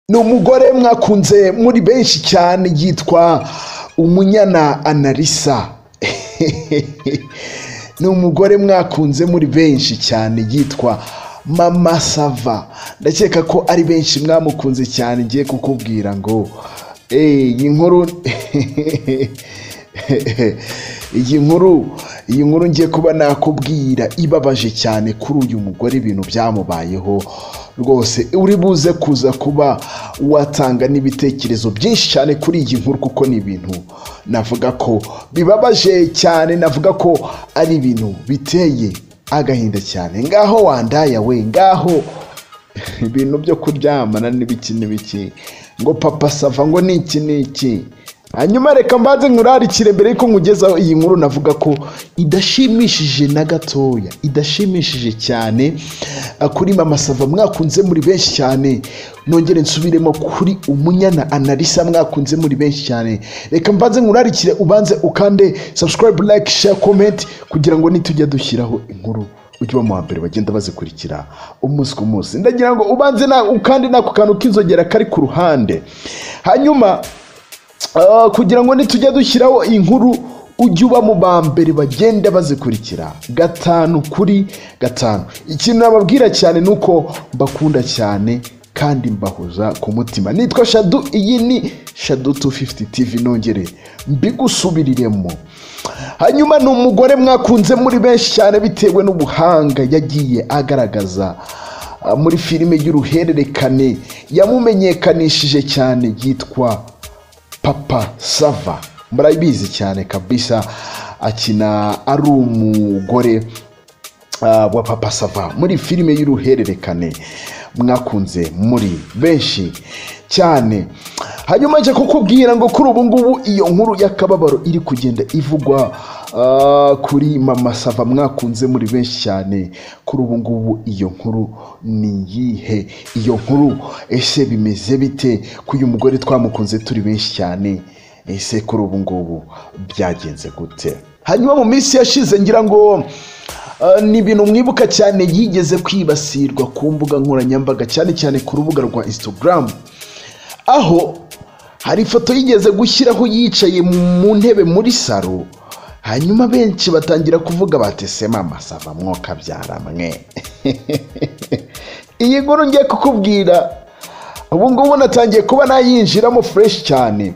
ni umugore mwakunze muri benshi cyane yitwa umunyana analisa ni umugore mwakunze muri benshi cyane yitwa mama sava ndakeka ko ari benshi mwamukunze cyane ngiye kukubwira ngo iyi nkuru iyi nkuru iyi nkuru ngiye kuba nakubwira ibabaje cyane kuri uyu mugore ibintu byamubayeho rwose uri buze kuza kuba watanga n'ibitekerezo byinshi cyane kuri iyi nkuru kuko ni ibintu navuga ko bibabaje cyane navuga ko ari ibintu biteye agahinda cyane ngaho wandaya we ngaho ibintu byo kuryamana n'ibiki n'ibiki ngo papa sava ngo ni iki n'iki hanyuma reka mbanze nkurarikire mbere yuko nkugezaho iyi nkuru navuga ko idashimishije na gatoya idashimishije cyane kuri mama sava mwakunze muri benshi cyane nongere nsubiremo kuri umunyana analisa mwakunze muri benshi cyane reka mbanze nkurarikire ubanze ukande subscribe like share comment kugira ngo nitujya dushyiraho inkuru ujye uba mu wa mbere bagenda bazikurikira umunsi ku munsi ndagira ngo ubanze na ukande n'ako kantu k'inzogera kari ku ruhande hanyuma Ah, kugira ngo nitujya dushyiraho inkuru ujye uba mu ba mbere bagenda bazikurikira gatanu kuri gatanu ikintu nababwira cyane ni uko mbakunda cyane kandi mbahoza ku mutima nitwa shadu iyi ni shadu 250 tv nongere mbigusubiriremo hanyuma ni umugore mwakunze muri benshi cyane bitewe n'ubuhanga yagiye agaragaza ah, muri filime y'uruhererekane yamumenyekanishije cyane yitwa papa sava murabizi cyane kabisa akina ari umugore ah, wa papa sava muri filime y'uruhererekane mwakunze muri benshi cyane hanyuma njya kukubwira ngo kuri ubu ngubu iyo nkuru y'akababaro iri kugenda ivugwa ah, kuri mama sava mwakunze muri benshi cyane kuri ubu ngubu iyo nkuru ni iyihe iyo nkuru ese bimeze bite ko uyu mugore twamukunze turi benshi cyane ese kuri ubu ngubu byagenze gute hanyuma mu minsi yashize ngira ngo ah, ni ibintu mwibuka cyane yigeze kwibasirwa ku mbuga nkoranyambaga cyane cyane ku rubuga rwa instagram aho hari ifoto yigeze gushyiraho yicaye mu ntebe muri saro hanyuma benshi batangira kuvuga batese mama sava mwoka mwe iyi nkuru ngiye kukubwira ubu ngubu natangiye kuba nayinjiramo fureshi cyane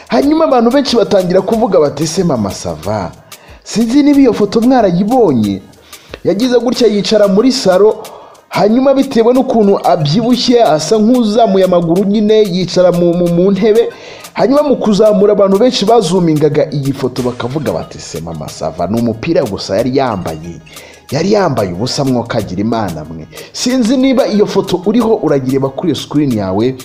hanyuma abantu benshi batangira kuvuga batese mama sava sinzi niba iyo foto mwarayibonye yagize gutya yicara muri saro hanyuma bitewe n'ukuntu abyibushye asa nk'uzamuye amaguru nyine yicara mu mu- mu ntebe hanyuma mu kuzamura abantu benshi bazumingaga iyi foto bakavuga bati se mama sava ni umupira gusa yari yambaye yari yambaye ubusa mwokagira imana mwe sinzi niba iyo foto uriho uragireba kuri iyo sikirini yawe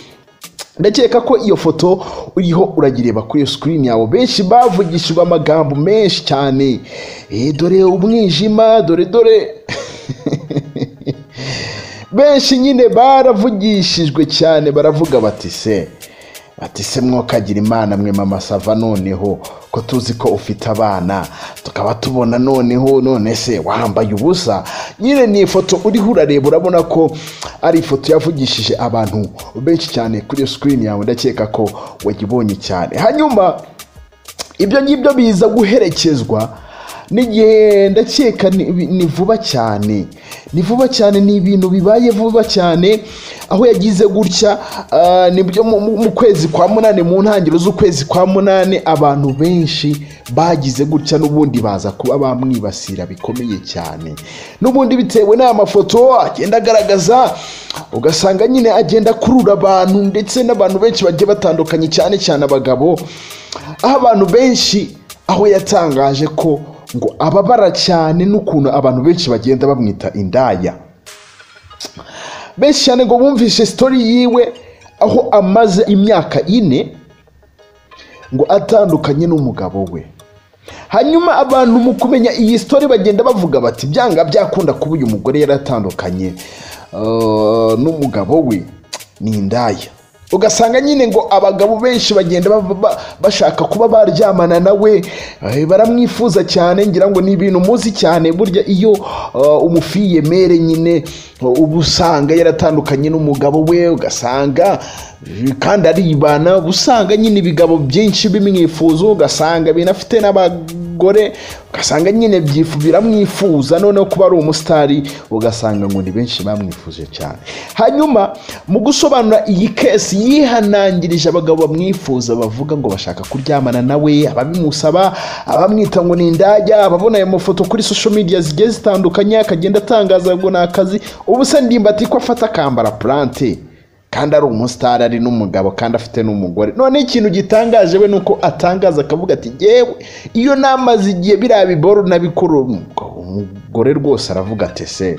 ndakeka ko iyo foto uriho uragireba kuri iyo sikirini yawe benshi bavugishijwe amagambo menshi cyane Eh, dore umwijima dore dore benshi nyine baravugishijwe cyane baravuga bati se bati se mwokagira imana mwe mama sava noneho ko tuzi ko ufite abana tukaba tubona noneho none se wambaye ubusa nyine ni ifoto uriho urareba urabona ko ari ifoto yavugishije abantu benshi cyane kuri iyo sikirini yawe ndakeka ko wayibonye cyane hanyuma ibyo ngibyo biza guherekezwa n'igihe ndakeka ni ni vuba cyane ni vuba cyane ni ibintu bibaye vuba cyane aho yagize gutya ah, nibyo mu- mu mu kwezi kwa munani mu ntangiriro z'ukwezi kwa munani abantu benshi bagize gutya n'ubundi baza kuba bamwibasira bikomeye cyane n'ubundi bitewe n'aya mafoto agenda agaragaza ugasanga nyine agenda akurura abantu ndetse n'abantu benshi bagiye batandukanye cyane cyane abagabo aho abantu benshi aho yatangaje ko ngo ababara cyane n'ukuntu abantu benshi bagenda bamwita indaya benshi cyane ngo bumvishe sitori yiwe aho amaze imyaka ine ngo atandukanye n'umugabo we hanyuma abantu mu kumenya iyi sitori bagenda bavuga bati byanga byakunda kuba uyu mugore yaratandukanye eh, n'umugabo we ni indaya ugasanga nyine ngo abagabo benshi bagenda ba- ba- bashaka kuba baryamana nawe eh, baramwifuza cyane ngira ngo ni ibintu muzi cyane burya iyo uh, umufiyemere nyine uh, uba usanga yaratandukanye n'umugabo we ugasanga eh, kandi aribana uba usanga nyine ibigabo byinshi bimwifuza ugasanga binafite n'abagore ugasanga nyine byifu- biramwifuza noneho kuba ari umusitari ugasanga ngo ni benshi bamwifuje cyane hanyuma mu gusobanura iyi kesi yihanangirije abagabo bamwifuza bavuga ngo bashaka kuryamana nawe ababimusaba abamwita ngo ni indaya ababona ayo mafoto kuri social media zigiye zitandukanye akagenda atangaza ngo ni akazi ubu se ndimba ati ko afata akambara plante kandi ari umusitari ari n'umugabo kandi afite n'umugore none ikintu gitangaje we ni uko atangaza akavuga ati yewe iyo namaze igihe biriya biboru nabikora umugore rwose aravuga ati se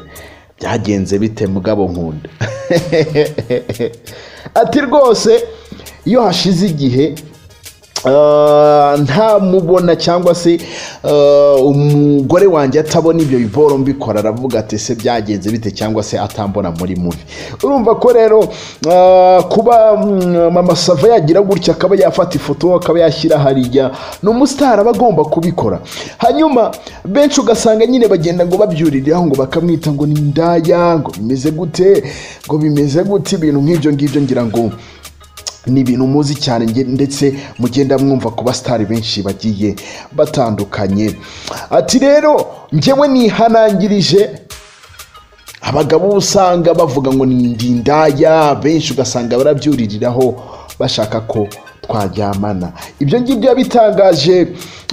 byagenze bite mugabo nkunda ati rwose iyo hashize igihe Ah, ntamubona cyangwa se ah, umugore wanjye atabona ibyo biboro mbikora aravuga ati se byagenze bite cyangwa se atambona muri mubi urumva ko rero ah, kuba mm, mama sava yagira gutya akaba yafata ifoto akaba yashyira hariya ni umusitari aba agomba kubikora hanyuma benshi ugasanga nyine bagenda ngo babyuririraho ngo bakamwita ngo ni indaya ngo bimeze gute ngo bimeze gute ibintu nk'ibyo ngibyo ngira ngo ni ibintu muzi cyane nge- ndetse mugenda mwumva ku basitari benshi bagiye batandukanye ati rero njyewe nihanangirije abagabo uba usanga bavuga ngo ni ndi indaya benshi ugasanga barabyuririraho bashaka ko twaryamana ibyo ngibyo yabitangaje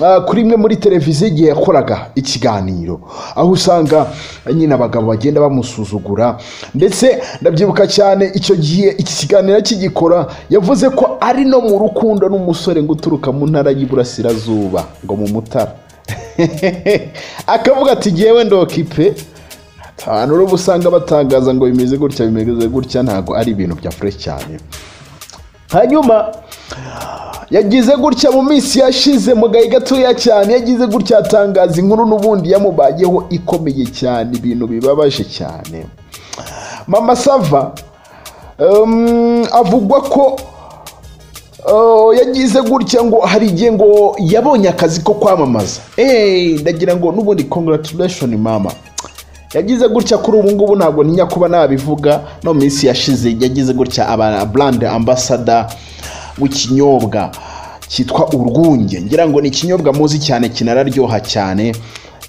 ah, kuri imwe muri televiziyo igihe yakoraga ikiganiro aho usanga nyine abagabo bagenda bamusuzugura ndetse ndabyibuka cyane icyo gihe iki kiganiro kigikora yavuze ko ari no mu rukundo n'umusore ngo uturuka mu ntara y'iburasirazuba ngo mu mutara akavuga ati ngewe ndokipe abantu rero usanga batangaza ngo bimeze gutya bimeze gutya ntabwo ari ibintu bya fresh cyane hanyuma yagize gutya mu minsi yashize mu gahe gatoya cyane yagize gutya atangaza inkuru n'ubundi yamubayeho ikomeye cyane ibintu bibabaje cyane mama sava um, avugwa ko Oh, yagize gutya ngo hari igihe ngo yabonye akazi ko kwamamaza Eh, ndagira ngo n'ubundi congratulation mama yagize gutya kuri ubu ngubu ntabwo ntinya kuba nabivuga no mu minsi yashize yagize gutya aba brand ambassador w'ikinyobwa cyitwa urwunge ngira ngo ni ikinyobwa muzi cyane kinararyoha cyane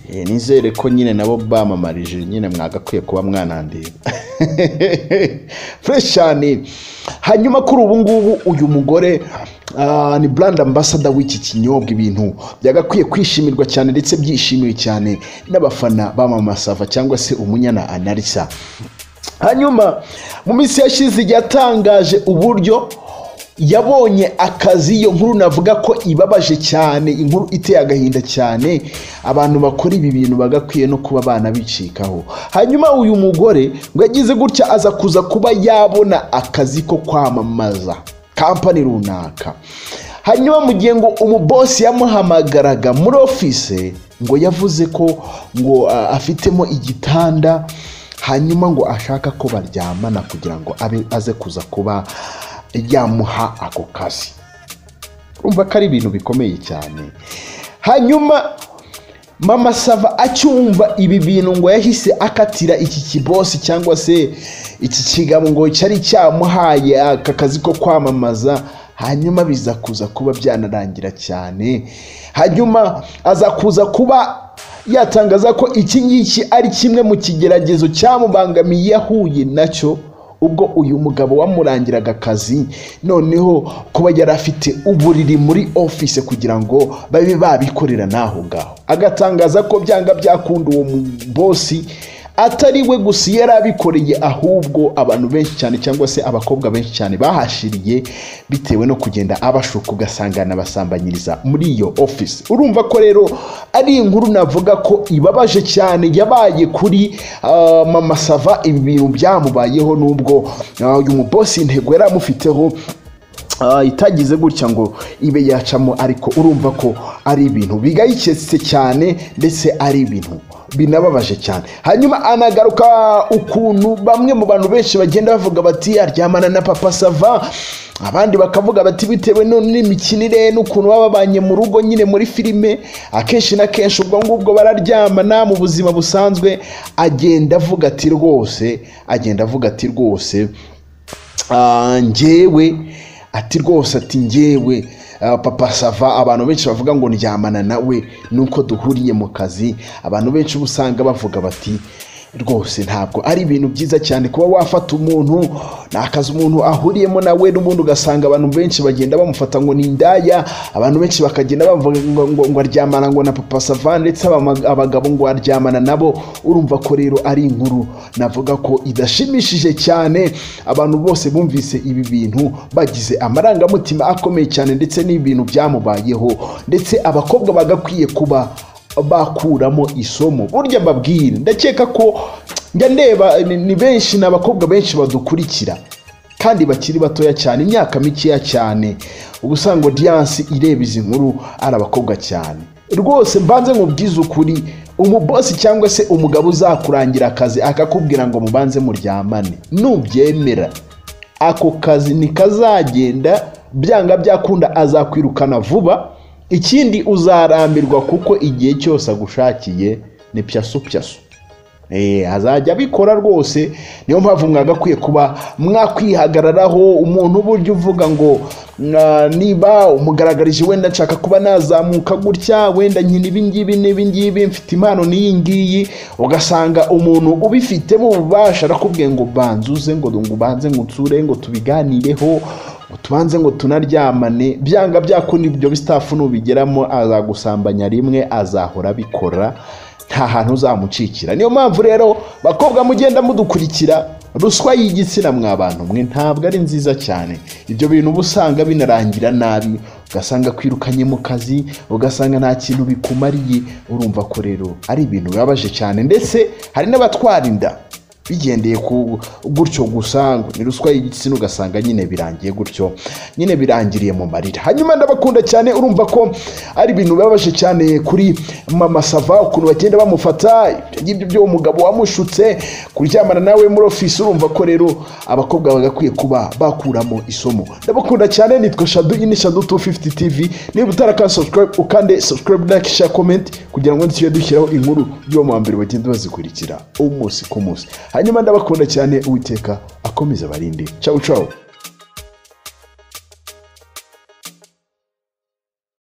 Eh, nizere ko nyine nabo bamamarije nyine mwagakwiye kuba mwanandira fresh cyane hanyuma kuri ubu ngubu uyu mugore ah, ni brand ambassador w'iki kinyobwa ibintu byagakwiye kwishimirwa cyane ndetse byishimiwe cyane n'abafana bamamasava cyangwa se umunyana anarisa hanyuma mu minsi yashize yatangaje uburyo yabonye akazi iyo nkuru navuga ko ibabaje cyane inkuru iteye agahinda cyane abantu bakora ibi bintu bagakwiye no kuba banabicikaho hanyuma uyu mugore ngo yagize gutya aza kuza kuba yabona akazi ko kwamamaza kampani runaka hanyuma mu gihe ngo umubosi yamuhamagaraga muri ofise ngo yavuze ko ngo ah, afitemo igitanda hanyuma ngo ashaka ko baryamana kugira ngo abe aze kuza kuba yamuha ako kazi urumva ko ari ibintu bikomeye cyane hanyuma mama sava acyumva ibi bintu ngo yahise akatira iki kibosi cyangwa se iki kigabo ngo cyari cyamuhaye aka kazi ko kwamamaza hanyuma biza kuza kuba byanarangira cyane hanyuma aza kuza kuba yatangaza ko iki ngiki ari kimwe mu kigeragezo cyamubangamiye yahuye nacyo ubwo uyu mugabo wamurangiraga akazi noneho kuba yari afite uburiri muri office kugira ngo babe babikorera n'aho ngaho agatangaza ko byanga byakunda uwo mu- bosi atari we gusa iyo yari abikoreye ahubwo abantu benshi cyane cyangwa se abakobwa benshi cyane bahashiriye bitewe no kugenda abashuka ugasanga anabasambanyiriza muri iyo office urumva ko rero ari inkuru navuga ko ibabaje cyane yabaye kuri ah, mama sava ibi bintu byamubayeho nubwo ah, uyu mubosi intego yari amufiteho Ah, itagize gutya ngo ibe yacamo ariko urumva ko ari ibintu bigayiketse cyane ndetse ari ibintu binababaje cyane hanyuma anagaruka ukuntu bamwe mu bantu benshi bagenda bavuga bati aryamana na papa sava abandi bakavuga bati bitewe none n'imikinire n'ukuntu baba babanye mu rugo nyine muri filime akenshi na kenshi ubwo ngubwo bararyamana mu buzima busanzwe agenda avuga ati rwose agenda avuga ati rwose ah, njyewe ati rwose ati njyewe ah, papa sava abantu benshi bavuga ngo ndyamana nawe nuko duhuriye mu kazi abantu benshi uba usanga bavuga bati rwose ntabwo ari ibintu byiza cyane kuba wafata umuntu ni akazi umuntu ahuriyemo nawe n'ubundi ugasanga abantu benshi bagenda bamufata ngo ni indaya abantu benshi bakagenda bavuga ngo, ngo, ngo aryamana ngo na papa sava ndetse abama- abagabo ngo aryamana nabo urumva ko rero ari inkuru navuga ko idashimishije cyane abantu bose bumvise ibi bintu bagize amarangamutima akomeye cyane ndetse n'ibintu byamubayeho ndetse abakobwa bagakwiye kuba bakuramo isomo burya mbabwire ndakeka ko njya ndeba ni- ni benshi ni abakobwa benshi badukurikira kandi bakiri batoya cyane imyaka mikeya cyane uba usanga odiyanse ireba izi nkuru ari abakobwa cyane rwose mbanze mubwize ukuri umubosi cyangwa se umugabo uzakurangira akazi akakubwira ngo mubanze muryamane nubyemera ako kazi ntikazagenda byanga byakunda azakwirukana vuba ikindi uzarambirwa kuko igihe cyose agushakiye ni pyasu pyasu Eh, azajya abikora rwose niyo mpamvu mwagakwiye kuba mwakwihagararaho umuntu burya uvuga ngo "Mwa- niba umugaragarije wenda nshaka kuba nazamuka gutya wenda nkina ibi ngibi n'ibi ngibi mfite impano n'iyi ngiyi ugasanga umuntu ubifitemo ububasha arakubwiye ngo banzuze ngo ngo ubanze ngo unsure ngo tubiganireho ngo tubanze ngo tunaryamane byanga byakunda ibyo bistafu nubigeramo azagusambanya rimwe azahora abikora nta hantu uzamucikira niyo mpamvu rero bakobwa mugenda mudukurikira ruswa y'igitsina mwa bantu mwe ntabwo ari nziza cyane ibyo bintu uba usanga binarangira nabi ugasanga kwirukanye mu kazi ugasanga nta kintu bikumariye urumva ko rero ari ibintu bibabaje cyane ndetse hari n'abatwara inda bigendeye ku gutyo gusa ngo ni ruswa y'igitsina ugasanga nyine birangiye gutyo nyine birangiriye mu marira hanyuma ndabakunda cyane urumva ko ari ibintu bibabaje cyane kuri mama sava ukuntu bagenda bamufata ibyo ngibyo by'uwo mugabo wamushutse kuryamana nawe muri ofisi urumva ko rero abakobwa bagakwiye kuba bakuramo isomo ndabakunda cyane nitwa shadu iyi ni shadu 250 tv niba utaraka subscribe ukande subscribe like share comment kugira ngo ntitujye dushyiraho inkuru y'uwo mu wa mbere bagenda bazikurikira umunsi ku munsi hanyuma ndabakunda cyane uwiteka akomeza abarinde ciao ciao